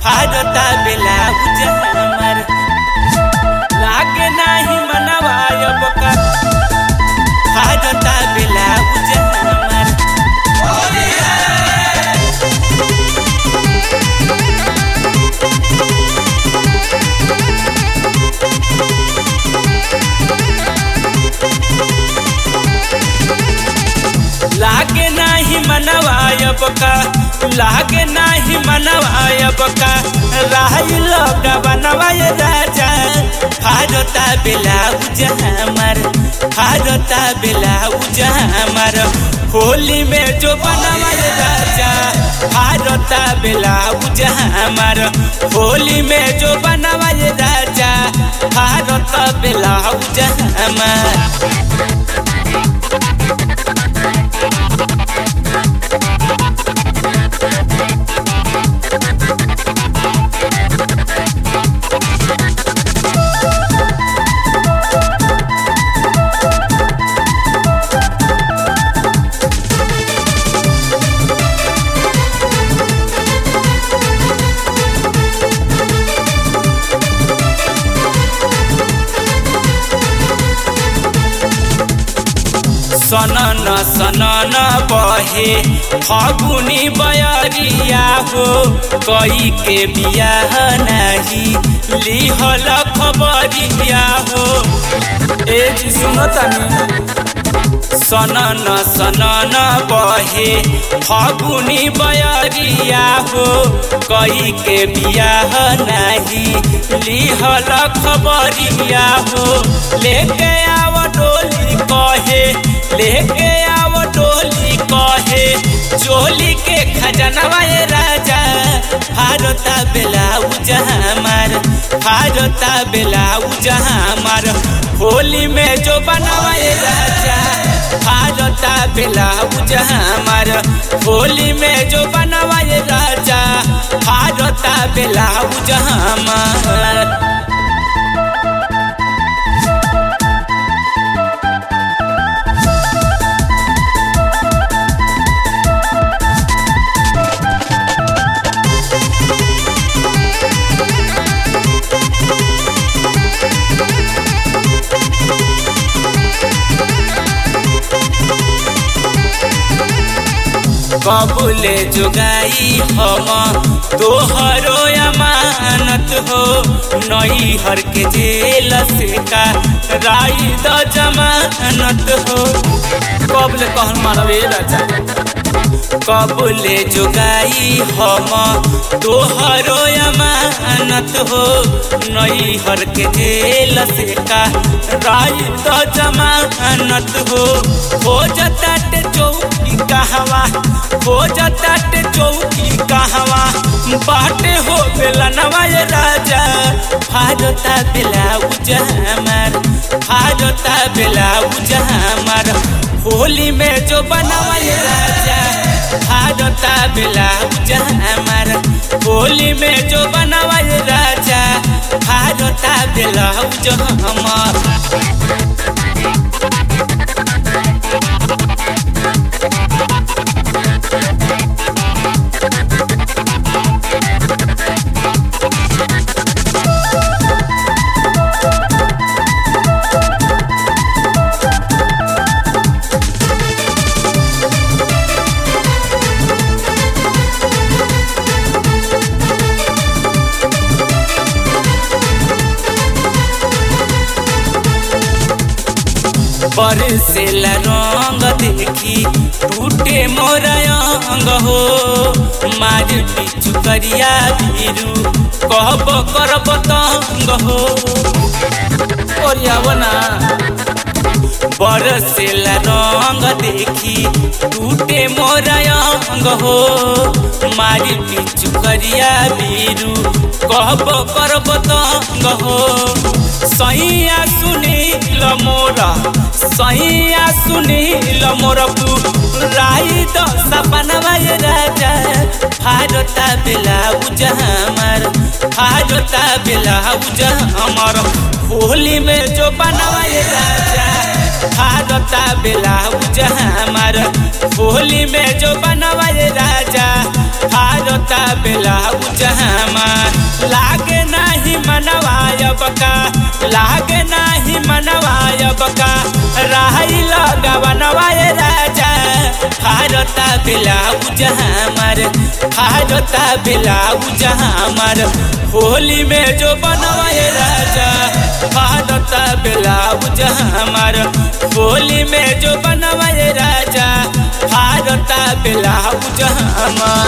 फाड़ता blouse हमर लागे नाही मनवा अब का फाड़ता ब्लाउज हमर लागे नाही मनवायब का लागे नाही मनवायब का राही लोग बनवाय राजा फारता ब्लाउज हमर फारता ब्लाउज हमर होली में जो बनवाय राजा फारता ब्लाउज हमर होली में जो बनवाय राजा फारता ब्लाउज हमर सनन सनन बहे फगुनी बयरिया हो कई के बियाह नाही लिहल खबरिया हो ए जी सुनो तनी सनन सनन बहे फगुनी बयरिया हो कई के बियाह नाही लिहल खबरिया हो लेके आव डोली कहे लेके आव डोली कहे चोली के खजनवा राजा भारता ब्लाउज हमार भारता ब्लाउज हमार होली में जो बनवाए राजा भारता ब्लाउज हमार होली में जो बनवाए राजा भारता ब्लाउज हमार कबूले जुगाई हम तोहरो अमानत हो नई हर के जेल से का राई द जमानत हो कबले कहन मारवे राजा कबूले जुगाई हम तोहरो अमानत हो नई हर के जेल से का राई द जमानत हो हो जता चौकी कहवा हो जाता चौकी कहवा बाटे हो बेला नवाय राजा फाजता ब्लाउज हमार फाजता ब्लाउज हमार होली में जो बनवाय राजा फाजता ब्लाउज हमार होली में जो बनवाय राजा फाजता ब्लाउज हमार बरसेला रंग देखी टूटे मोर अंग हो मार पिचु करिया भीरू कहब करब तंग हो ओरियावना बरसेला रंग देखी टूटे मोर अंग हो मारी पिचु करिया भीरू कहब करब तंग हो सैया सुनील मोरा सैया सुनील मोर राई तो सपनवा राजा भारता ब्लाउज हमार भारता ब्लाउज हमार होली में जो बनवाए राजा भारता ब्लाउज हमार होली में जो बनवाए राजा भारता ब्लाउज हमार लागे नाही मनवाय बका लागे नाही मनवाय बका राही लगवनवाय राजा भारता ब्लाउज हमार भारता ब्लाउज हमार होली में जो बनवाए राजा भारता ब्लाउज हमार होली में जो बनवाए राजा भारता ब्लाउज हमार